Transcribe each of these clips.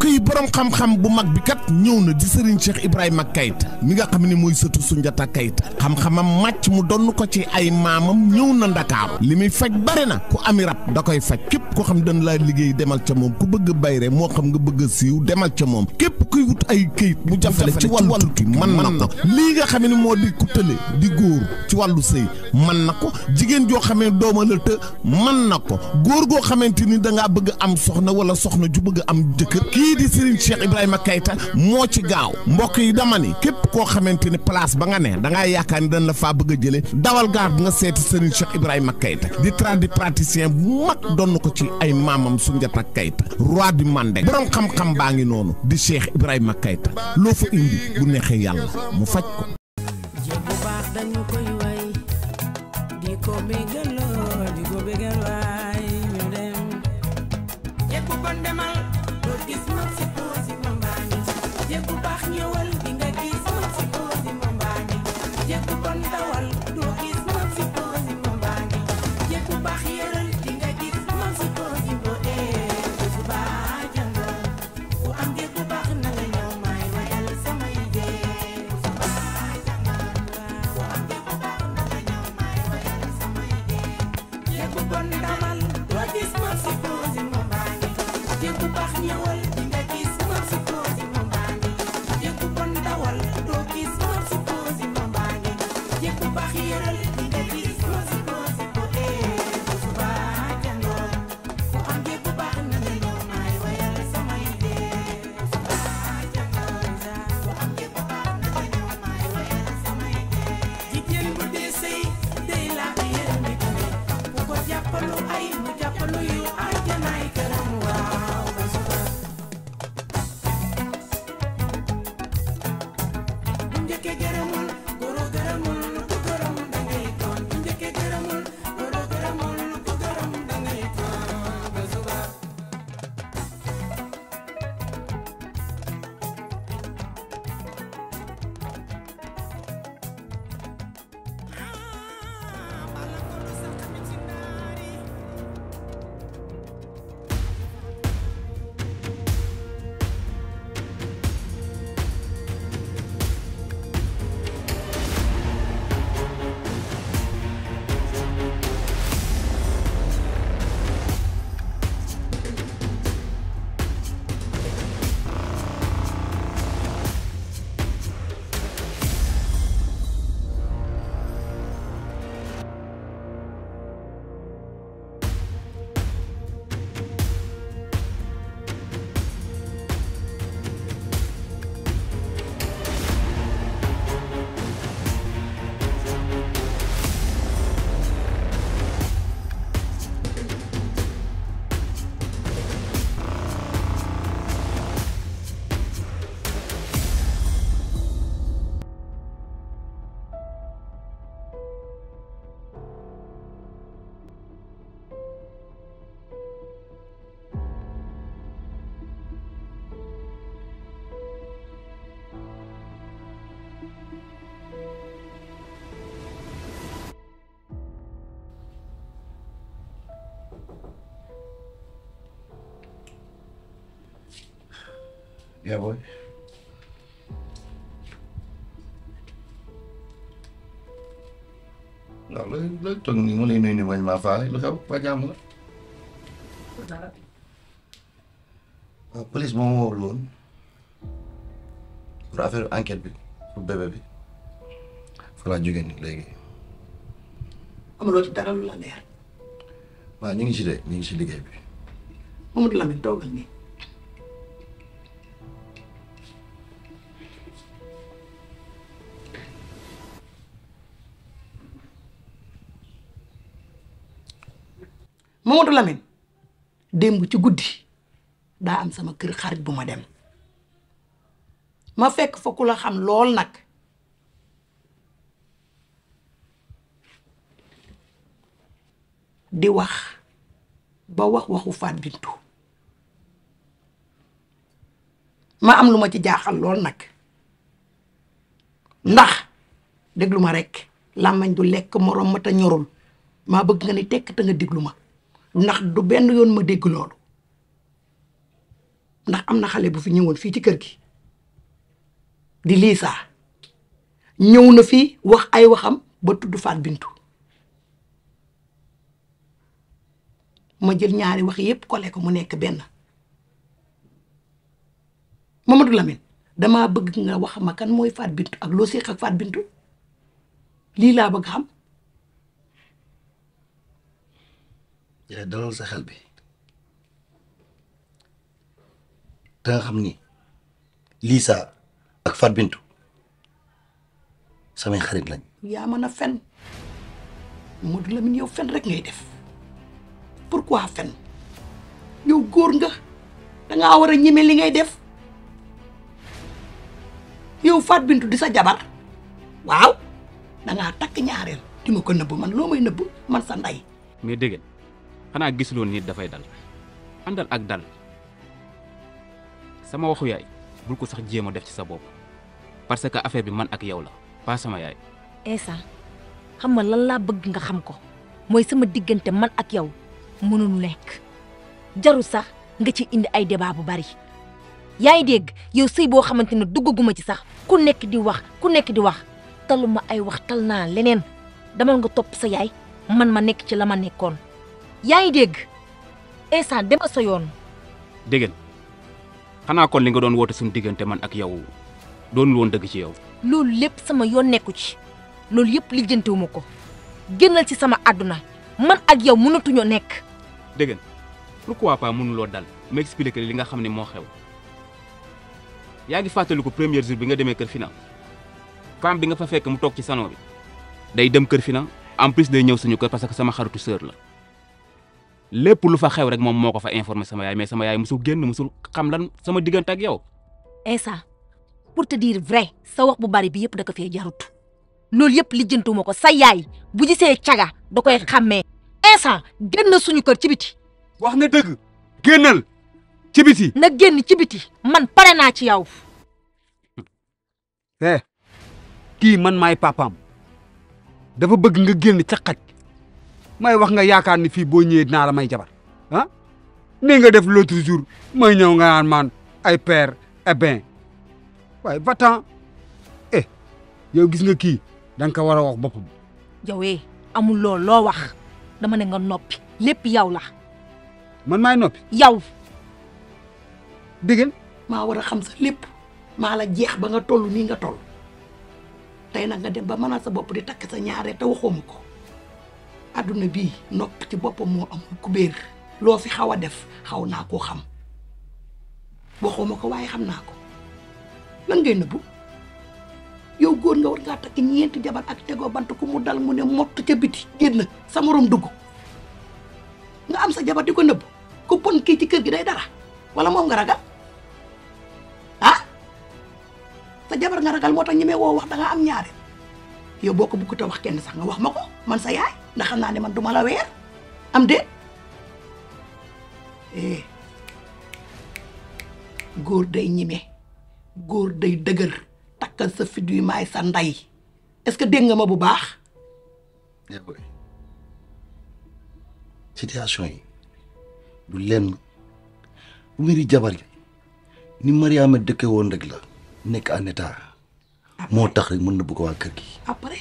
yi borom xam-xam bu mag bi kat ñëw na di Serigne Cheikh Ibrahima Keita mi nga xam ne mooy sëtu Sunjata Keita xam-xamam màcc mu donn ko ci ay maamam ñëw na Ndakaaru li muy faj bare na ku ami rab da koy faj képp ko xam dañ laa liggéey demal ca moom ku bëgg bayre moo xam nga bëgg a siiw demal ca moom képp kuy wut ay këyit mu jafale ci wàllu tukki mën na ko lii nga xam ne moo di ku tële di góor ci wàllu sëy mën na ko jigéen joo xamee dooma la të mën na ko góor goo xamante ni da ngaa bëgg am soxna wala soxna ju bëgg am jëkkër kii di Serigne Cheikh Ibrahima Keita moo ci gaaw mbokk yi dama ni képp koo xamante ni place ba nga ne da ngaa yaakaar ni dañ la faa bëgg a jëlee dawal gaar nga seeti Serigne Cheikh Ibrahima Keita di tradipraticien bu mag doon ko ci ay maamam Sunjata Keita roi du Mandé borom xam-xam baa ngi noonu di Cheikh Ibrahima Keita loo fa indi bu neexee yàlla mu faj ko. jéeg bu baax dañu koy way di ko bégal lool di ko bégal waay ñu dem jéeg bu bon demal doo gis moom si poosi mambaani jéeg bu baax ñëwal di nga gis moom si poosi mambaani jéeg bu bon dawal doo gis moom si poosi mambaani jéeg bu baax yëral di nga gis moom si poosi bo ee bu baax jàngal bu am jéeg bu baax na nga ñëw may wayal samay dee bu baax jàngal bu am jéeg bu baax na nga ñëw may wayal samay dee jéeg bu bon dawal doo gis moom si poosi mambaani jéeg bu baax ñëwal di nga gis moom si poosi mambaani jéeg bu bon dawal doo gis moom si poosi mambaani jéeg bu baax yëral di nga gis moom si poosi bo ee bu baax jàngal bu am jéeg bu baax na nga ñëw may wayal samay dee bu baax jàngal bu am jéeg bu baax na nga ñëw may wayal samay dee jigéen bu dee sëy day laax yërmi tamit bu ko jàppalu ay mu jàppalu yu àjjanaay këram waaw ba suba bu njëkkee gërëmul goro gërëmul ku gërëm dangay tooñ bu njëkkee gërëmul goro gërëmul ku gërëm dangay tooñ ba suba Yeah, boy. waaw looy looy toog nii ma lay nuyu nii bañ maa faale lu xew ba jàmm la. waaw police moo ma woowul woon pour affaire enquête bi pour bébé bi fa laa jógee nii léegi. amuloo ci dara lu la leer waaw ñu ngi ci de ñu ngi ci liggéey bi. Mamadou Lamine toogal nii Mamadou Lamine démb ci guddi daa am sama kër xarit bu ma dem ma fekk fa ku la xam lool nag di wax ba wax waxu Faat Bintu ma am lu ma ci jaaxal lool nag ndax déglu ma rekk làmmañ du lekk moroom ma te ñorul maa bëgg nga ni tekk te nga déglu ma ndax du benn yoon ma dégg loolu ndax am na xale bu fi ñëwoon fii ci kër gi di Lisa ñëw na fii wax ay waxam ba tudd Faat Bintu ma jël ñaari wax yépp kole ko mu nekk benn Mamadou Lamine damaa bëgg nga wax ma kan mooy Faat Bintu ak loo séq ak Faat Bintu lii laa bëgg xam yaay dalal sa xel bi da nga xam ni Lisa ak Fat Bintu samay xarit lañ yaa mën a fen Mamadou Lamine yow fen rek ngay def pourquoi fen yow góor nga dangaa war a ñeme li ngay def yow Faat Bintu di sa jabar waaw dangaa takk ñaareel di ma ko nëbb man loo may nëbb man sa ndey mais dégg xanaa gisuloon nit dafay dal àndal ak dal sama waxu yaay bul ko sax jéem a def ci sa bopp parce que affaire bi man ak yow la pas sama yaay. Esa xam nga lan laa bëgg nga xam ko mooy sama diggante man ak yow mënul nekk jarul sax nga ci indi ay débat bu bari yaa ngi dégg yow sëy boo xamante ne duggaguma ci sax ku nekk di wax ku nekk di wax taluma ay wax tal naa leneen demal nga topp sa yaay man ma nekk ci la ma nekkoon yaa ngi dégg Esa demal sa yoon. dégg xanaa kon li nga doon woote suñu diggante man ak yow doonul woon dëgg ci yow. loolu lépp sama yoon nekku ci loolu yëpp lijjantewuma ko génnal ci sama àdduna man ak yow mënatuñoo nekk. dégg nga pourquoi pas mënuloo dal ma expliquer li nga xam ne moo xew yaa ngi fàttaliku premier jour bi nga demee kër Fina femme bi nga fa fekk mu toog ci salon bi day dem kër Fina en plus day ñëw suñu kër parce que sama xaritu sœur la lépp lu fa xew rek moom moo ko fa informé sama yaay mais sama yaay musul génn musul xam lan sama diggante ak yow. Esa pour te dire vrai sa wax bu bari bi yëpp da ko fee jarut loolu yëpp lijjantuma ko sa yaay bu gisee caga da koy xàmmee Esa génn suñu kër ci biti. wax nga dëgg génnal ci biti na génn ci biti man pare naa ci yow. eh kii man maay papaam dafa bëgg nga génn ca xaj may wax nga yaakaar ni fii boo ñëwee dinaa la may jabar ah ni nga def l'autre jour may ñëw nga naan maan ay père et ben waaye va-t'en eh yow gis nga kii da nga ko war a wax boppam yow eh amul loolu loo wax dama ne nga noppi lépp yow la man maay noppi yow. dégg maa war a xam sa lépp maa la jeex ba nga toll nii nga toll tey nag nga dem ba mënal sa bopp di takk sa ñaaree te waxooma ko adduna bii nopp ci boppam moo amul kubéer loo fi xaw a def xaw naa koo xam waxooma ko waaye xam naa ko lan ngay nëbbu yow góor nga war ngaa takk ñeenti jabar ak tegoo bant ku mu dal mu ne mott ca biti génn sa morom dugg nga am sa jabar di ko nëbb ku pon kii ci kër gi day dara wala moom nga ragal ah sa jabar nga ragal moo tax ñemee woo wax da nga am ñaare yow boo ko bëgg te wax kenn sax nga wax ma ko man sa yaay ndax xam naa ne man duma la weer am déet eh góor day ñime góor day dëgër takkal sa fit wi maay sa ndey est-ce que dégg nga ma bu baax yaa booy situation yi du lenn bu mbiri jabar yi ni Mariama dëkke woon rek la nekk en état moo tax rek mën na bëgg waa kër gi après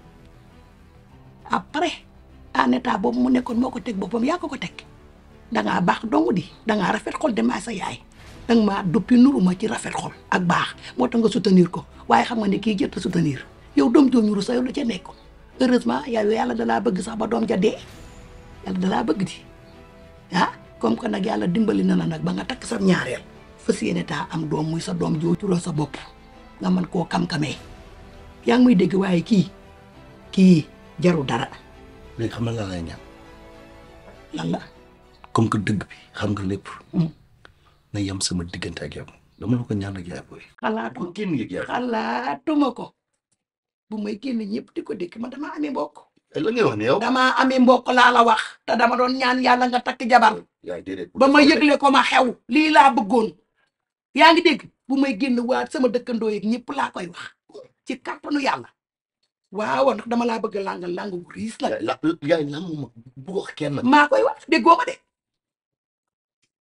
après en état boobu mu nekkoon moo ko teg boppam yaa ko ko teg dangaa baax dong di dangaa rafet xol de maa sa yaay danga maa duppi nuru ma ci rafet xol ak baax moo tax nga soutenir ko waaye xam nga ne kii jëtt soutenir yow doom joo ñuru sa yow la ca nekkoon heureusement yow yàlla dalaa bëgg sax ba doom ja dee yàlla dalaa bëgg di ah comme que nag yàlla dimbali na la nag ba nga takk sa ñaareel fas yéene taa am doom muy sa doom joo turoo sa bopp nga mën koo kam-kamee yaa ngi muy dégg waaye kii kii jaru dara léegi xam na laa lay ñaan lan la comme que dëgg bi xam nga lépp na yem sama diggante ak yow dama la ko ñaan ak yaay booy xalaatu kon génn yëg yaay xalaatuma ko bu may génn ñëpp di ko dégg man dama amee mbokk ay la ngay wax ne yow dama amee mbokk laa la wax te dama doon ñaan yàlla nga takk jabar yaay déedéet ba ma yëgle ko ma xew lii laa bëggoon yaa ngi dégg bu may génn waa sama dëkkandoo yeeg ñëpp laa koy wax ci kàttanu yàlla waaw ndax dama laa bëgg a langal lang bu riis nag yaay la yaay lan ma bu ko wax kenn maa koy wax déggoo ma de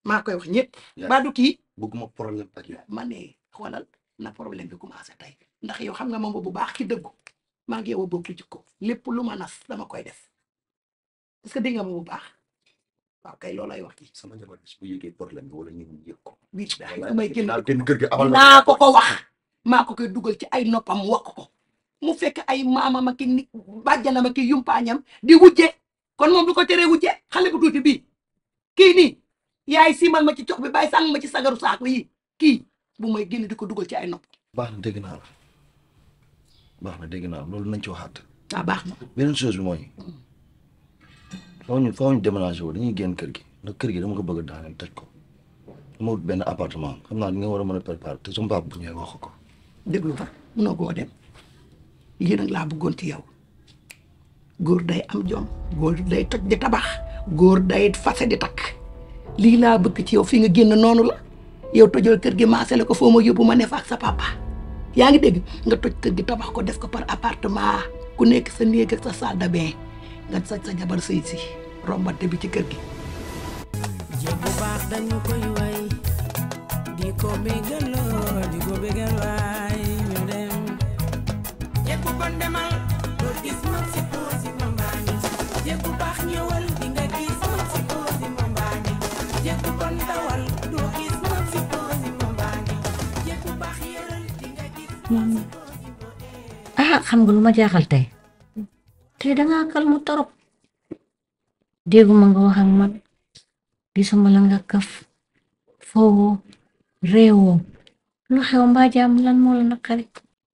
maa koy wax ñëpp Yaay. ba du kii bëgguma problème ak yow ma ne xoolal na problème bi commencé tey ndax yow xam nga moom bu baax ki dëggu maa ngi yow a bokk jikko lépp lu ma nas dama koy def est-ce que dégg nga ma bu baax waaw kay loolay wax ji sama jabar bis bu yëgee problème bi wala ñu yëg ko bii su may génn daal génn kër gi amal naa ko ko wax maa ko koy dugal ci ay noppam wax ko mu fekk ay maamam ak i ni bàjjanam ak i yumpaañam di wujje kon moom du ko teree wujje xale bu tuuti bii kii nii yaay siimal ma ci cox bi bàyyi sàng ma ci sagaru saako yi kii bu may génn di ko dugal ci ay nopp baax na dégg naa la baax na dégg naa la loolu nañ ci waxaat ah baax na beneen chose bi mooy faaw ñu faaw ñu déménager wu dañuy génn kër gi ndax kër gi dama ko bëgg a daaneel tëj ko dama wut benn appartement xam naa ni nga war a mën a préparer te sama papa bu ñëwee wax ko déglu ma munoo koo dem lii nag laa bëggoon ci yow góor day am jom góor day toj di tabax góor day fase di takk lii laa bëgg ci yow fi nga génn noonu la yow tojal kër gi maasale ko foo ma yóbbu ma ne fa ak sa papa yaa ngi dégg nga toj kër gi tabax ko def ko par appartement ku nekk sa néeg ak sa salle de bain nga sa sa jabar sëy si rombante bi ci kër gi jéeg bu baax dañu koy way di ko bégaloo di ko bégal waay ñu dem jéeg bu bon demal doo gis mag si poosi mambaani jéeg bu baax ñëwal di nga gis mag si poosi mambaani jéeg bu bon dawal doo gis mag si poosi mambaani jéeg bu baax yëral di nga gis mag si poosi ah xam nga lu ma jaaxal tey tey dangaa kalmu torop dégguma nga wax ak man gisuma la nga kaf foowoo réewoo lu xew mbaa jaam lan moo la naqari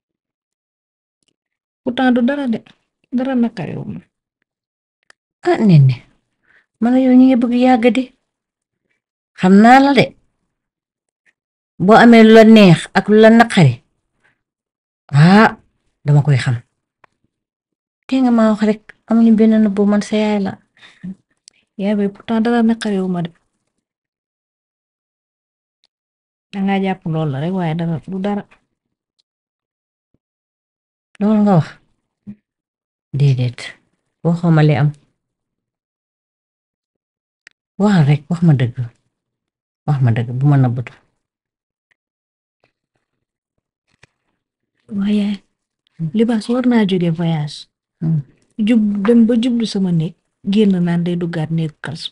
pourtant du dara de dara naqariwu ma ah nenne man yow ñu ngi bëgg yàgg de xam naa la de boo amee lu la neex ak lu la naqari ah dama koy xam te nga maa wax rek amuñu benn nëbb man sa yaay la yaay bay pourtant dara naqariwu ma de danga jàpp lool la rek waaye dara du dara loolu nga wax déedéet waxoo ma li am waxal rek wax ma dëgg wax ma dëgg bu ma nëbbatu waaye libaas war naa jóge voyage jub dem ba jublu sama néeg génn naan day duggaat néeg kalsu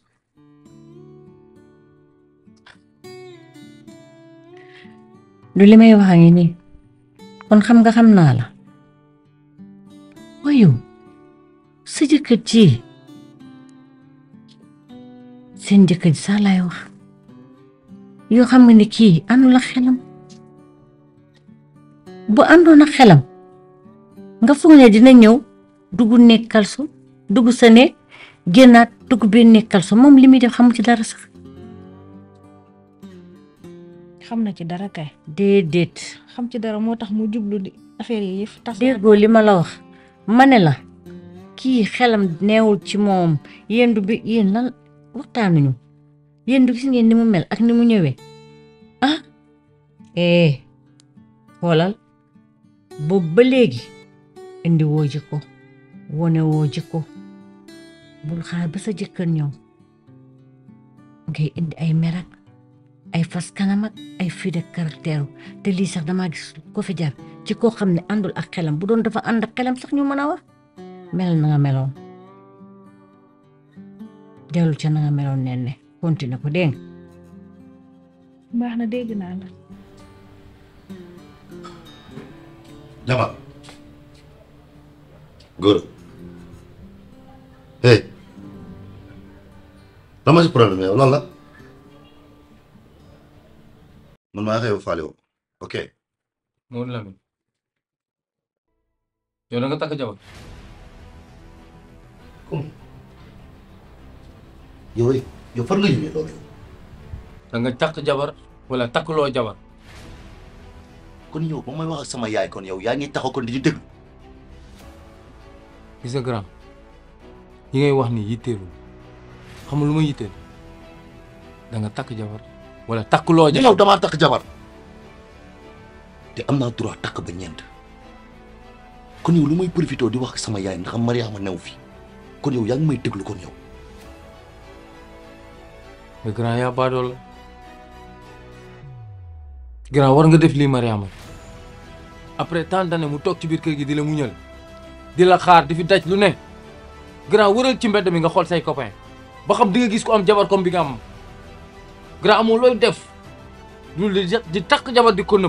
du li may wax a ngi nii kon xam nga xam naa la wayu sa jëkkër ji seen jëkkër ji sax laay wax yoo xam nga ne kii àndul ak xelam bu àndoon ak xelam nga foog ne dina ñëw dugg nekk kalsu dugg sa ne génnaat dugg biir nekk kalsu moom li muy def xamu ci dara sax xam na ci dara kay déedéet xam ci dara moo tax mu jublu di affaire yi yëf tas déggoo li ma la wax ma ne la kii xelam neewul ci moom yéen du bi yéen lan waxtaanuñu yéen du gis ngeen ni mu mel ak ni mu ñëwee ah eh xoolal boobu ba léegi indi woo jikko wone woo jikko bul xaar ba sa jëkkër ñëw ngay indi ay merak ay fas kanam ak ay fii de caractère te lii sax damaa gis ko fi jar ci koo xam ne àndul ak xelam bu doon dafa ànd ak xelam sax ñu mën a wax mel na nga meloon dellu ca na nga meloon nen ne continué ko dégg baax na dégg naa la Jamal góor hey lan ma si problème yow lan la man maa xëy faale woo ok Maodo Lamine yow da nga takk jabar yow yow fan nga jógee loolu da nga takk jabar wala takkuloo jabar kon yow ba may wax ak sama yaay kon yow yaa ngi taxaw kon di ñu déglu gis nga grand yi ngay wax ni yitteelul xam nga lu ma yitteel da nga takk jabar wala takkuloo jabar yow damaa takk jabar te am naa droit takk ba ñeent kon yow lu may profité di wax ak sama yaay ndax Mariama new fi kon yow yaa ngi may déglu kon yow mais grand yaa baadoo la grand war nga def lii Mariama après tant d'années mu toog ci biir kër gi di la muñal di la xaar di fi daj lu ne grand wëral ci mbedd mi nga xool say copain ba xam di nga gis ko am jabar comme bi nga am grand amoo looy def lu di di takk jabar di ko nëbb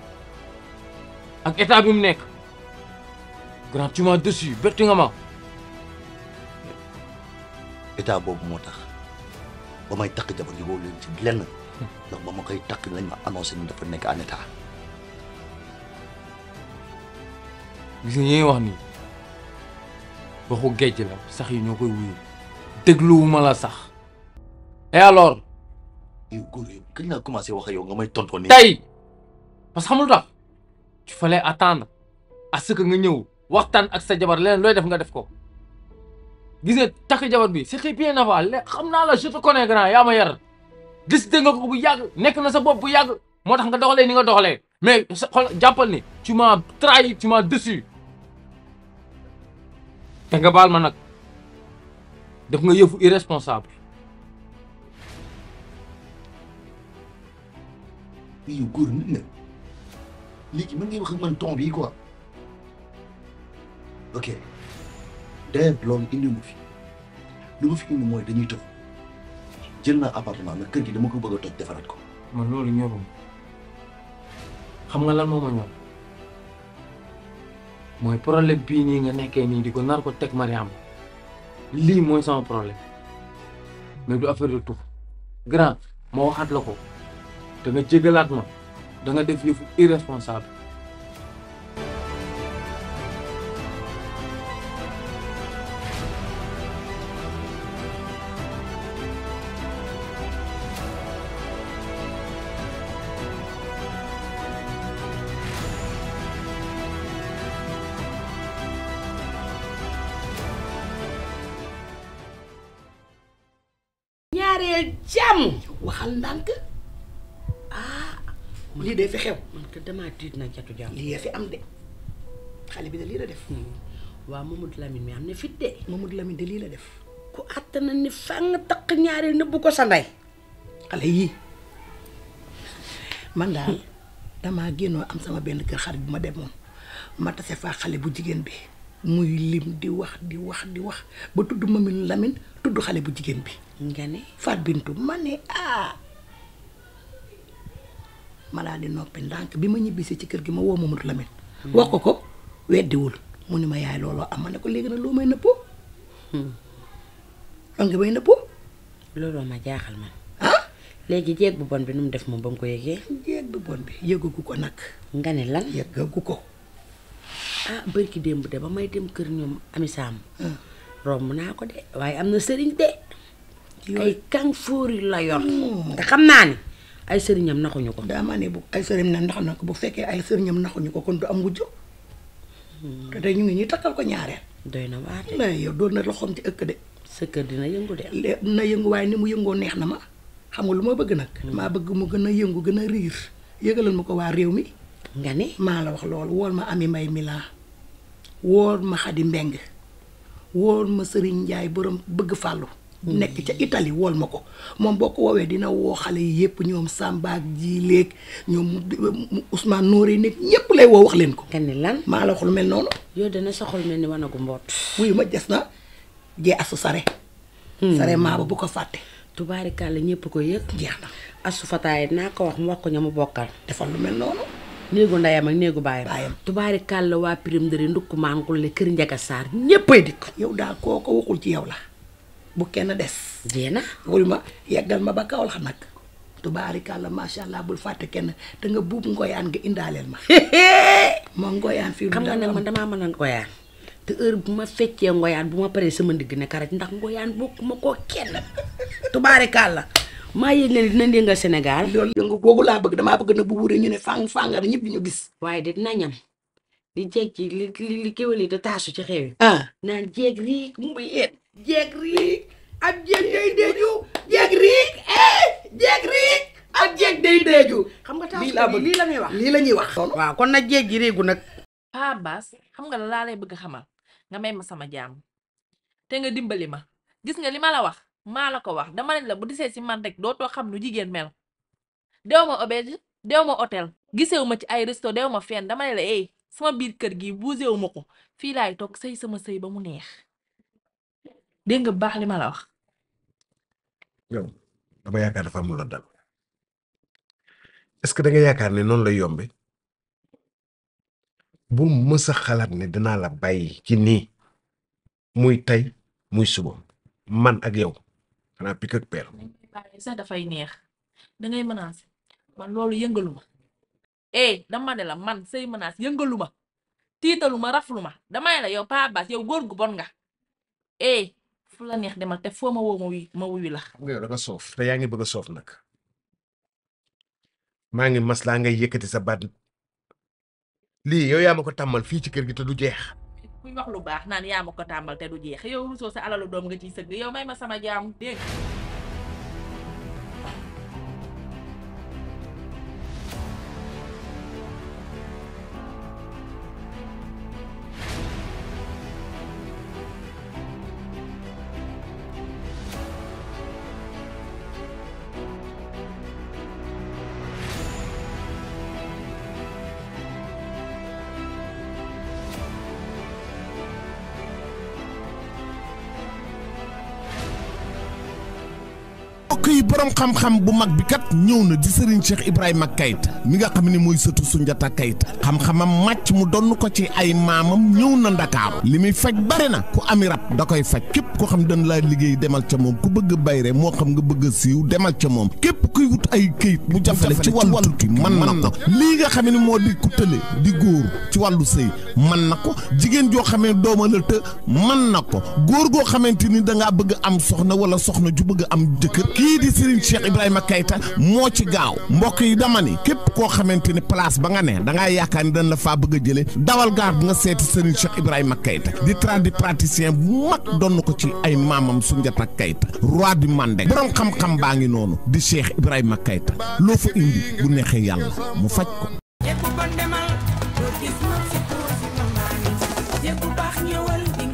ak état bi mu nekk grand tu m'as déçu betti nga ma état boobu moo tax ba may takk jabar yi boobu leen ci lenn ndax ba ma koy takk lañ ma annoncé ni dafa nekk en état gis nga yi ngay wax nii waxu géej la sax yi ñoo koy wuyu dégluwuma la sax et alors yow góor yow kañ laa commencé wax ak yow nga may tontoon nii tey parce que xamul tax il fallait attendre à ce que nga ñëw waxtaan ak sa jabar leneen looy def nga def ko gis nga takk jabar bi c'était bien avant le xam naa la je te connais grand yaa ma yar décidé nga ko bu yàgg nekk na sa bopp bu yàgg moo tax nga doxalee ni nga doxalee mais sa xool jàppal ni tu m'as trahi tu m'as déçu te nga baal ma nag def nga yëfu irresponsable mais yow góor nit nga léegi mën ngay wax ak man ton bii quoi ok d'ailleurs loolu indi mu fi lu ma fi indi mooy dañuy tëj jël naa appartement mais kër gi dama ko bëgg a toj defaraat ko man loolu ñorum xam nga lan moo ma ñor mooy problème bii nii nga nekkee nii di ko nar ko teg Mariam lii mooy sama problème mais du affaire de tout grand ma waxaat la ko da nga jégalaat ma da nga def yëfu irresponsable ñaareel jàmm waxal ndànk ah lii de fi xew man ka damaa tiit nag jatu jàmm lii fi am de xale bi de lii la def waaw Mamadou Lamine mi am na fit de Mamadou Lamine de lii la def ku àttana ni fang takk ñaareel nëbbu ko sa ndey xale yii man daal damaa génnoo am sama benn kër xarit bu ma demoon ma tase faa xale bu jigéen bi muy lim di wax di wax di wax ba tudd Mamadou Lamine tudd xale bu jigéen bi nga ne Faat Bintu ma ne ah ma daal di noppi ndànk bi ma ñibbisi ci kër gi ma woo Mamadou Lamine wax ko ko weddiwul mu ni ma yaay looloo am ma ne ko léegi nag loo may nëppoo lan nga may nëppoo looloo ma jaaxal man léegi jeeg bu bon bi nu mu def moom ba mu ko yëgee jeeg bu bon bi yëgagu ko nag nga ne lan yëgagu ko ah bërki démb de ba may dem kër ñoom ami saam romb naa ko de waaye am na sëriñ de ay kàng fóori la yor te xam naa ni ay sëriñam naxuñu ko daa ma ne bu ay sëriñ na ndax na ko bu fekkee ay sëriñam naxuñu ko kon du am wujjo te tey ñu ngi ñuy takkal ko ñaareel doy na waate la yow doon na loxoom ci ëkk de sa kër dina yëngu de lé- na yëngu waaye ni mu yëngoo neex na ma xam nga lu ma bëgg nag maa bëgg mu gën a yëngu gën a riir yëgalal ma ko waa réew mi nga ne maa la wax loolu wool ma ami mbay mi laa wool ma xadi mbeng wool ma sëriñ njaay borom bëgg fàllu nekk ca Italie wool ma ko moom boo ko woowee dina woo xale yi yëpp ñoom Samba ak ji léeg ñoom Ousmane Nooré nekk ñëpp lay woo wax leen ko nga ne lan maa la wax lu mel noonu yow dana soxol mel ni wanagu mboot wuyu ma des na jee asu sare sare maa ba bu ko fàtte tubaarikàlla ñëpp ko yëg jeex na asu fataay naa ko wax mu wax ko ña mu bokkal defal lu mel noonu néegu ndeyam ak néegu baayam baayam tubaarikàlla waa pirim ndëri ndukk maangulle kër njaga saar ñéppay dikk yow daal koo ko waxul ci yow la bu kenn des jeena wuyu ma yeggal ma ba kaw la nag tubaarikàlla macha allah bul fàtte kenn te nga buub ngoyaan nga indaaleel ma ma ngoyaan fii xam nga nag man damaa mën a ngoyaan te heure bu ma feccee ngoyaan bu ma paree sama ndigg ne karaj ndax ngoyaan bokk ma koo kenn tubaarikàlla maa yëg ne dina yëngal Sénégal loolu yëngu googu laa bëgg damaa bëgg na bu wuree ñu ne fang fangar ñëpp di ñu gis waaye de dina ñam di jeeg ci li li li kéwél yi da taasu ci xew yi ah naan jeeg riik mu yéen jeeg riik ab jeeg day deeju jeeg riik eh jeeg riik ab jeeg day deeju xam nga lii taasu laa ko bëgg lii la ñuy wax lii la ñuy wax waaw kon nag jeeg ji réegu nag Pa Abbas xam nga la laa lay bëgg xamal nga may ma sama jaam te nga dimbali ma gis nga li ma la wax maa la ko wax dama ne la bu disee si man rek dootoo xam nu jigéen mel dew ma auberge dew ma hôtel gisewu ma ci ay resto dew ma fenn dama ne la eh sama biir kër gi buusewu ma ko fii laay toog sëy sama sëy ba mu neex dégg nga bu baax li ma la wax yow dama yaakaar dafa am lu la dal est-ce que da nga yaakaar ne noonu lay yombe bu mës a xalaat ne dinaa la bàyyi ci nii muy tey muy suba man ak yow xanaa pik ak peer bàyyi sax dafay neex dangay menacer man loolu yëngalu ma eh dama ne la man say menace yëngalu ma tiitalu ma raflu ma dama ne la yow Pa Abbas yow góor gu bon nga eh fu la neex demal te foo ma woo ma wuy ma wuyu la xam nga yow da nga soof te yaa ngi bëgg a soof nag maa ngi maslaa ngay yëkkati sa baat lii yow yaa ma ko tàmmal fii ci kër gi te du jeex kuy wax lu baax naan yaa ma ko tàmbal te du jeex yow rusoo sa alalu doom nga ciy sëgg yow may ma sama jaam dégg nga mbokk yi borom xam-xam bu mag bi kat ñëw na di Serigne Cheikh Ibrahima Keita mi nga xam ne mooy sëtu Sunjata Keita xam-xamam màcc mu donn ko ci ay maamam ñëw na ndakaaru li muy faj bari na ku ami rab da koy faj képp ko xam dañ laa liggéey demal ca moom ku bëgg bayre moo xam nga bëgg a siiw demal ca moom képp kuy wut ay këyit mu jafale ci wàllu tukki mën na ko lii nga xam ne moo di ku tële di góor ci wàllu sëy mën na ko jigéen joo xamee dooma la të mën na ko góor goo xamante ni da ngaa bëgg am soxna wala soxna ju bëgg am jëkkër kii di Serigne Cheikh Ibrahima Keita moo ci gaaw mbokk yi dama ni képp koo xamante ni place ba nga ne da ngaa yaakaar ni dañ la faa bëgg a jëlee dawal gaar bi nga seeti Serigne Cheikh Ibrahima Keita di tradipraticien bu mag doon ko ci ay maamam Sunjata Keita roi du Mandé borom xam-xam baa ngi noonu di Cheikh Ibrahima Keita loo fa indi bu neexee yàlla mu faj ko. jéeg bu bon demal doo gis mag si tuur si mamaani jéeg bu baax ñëwal di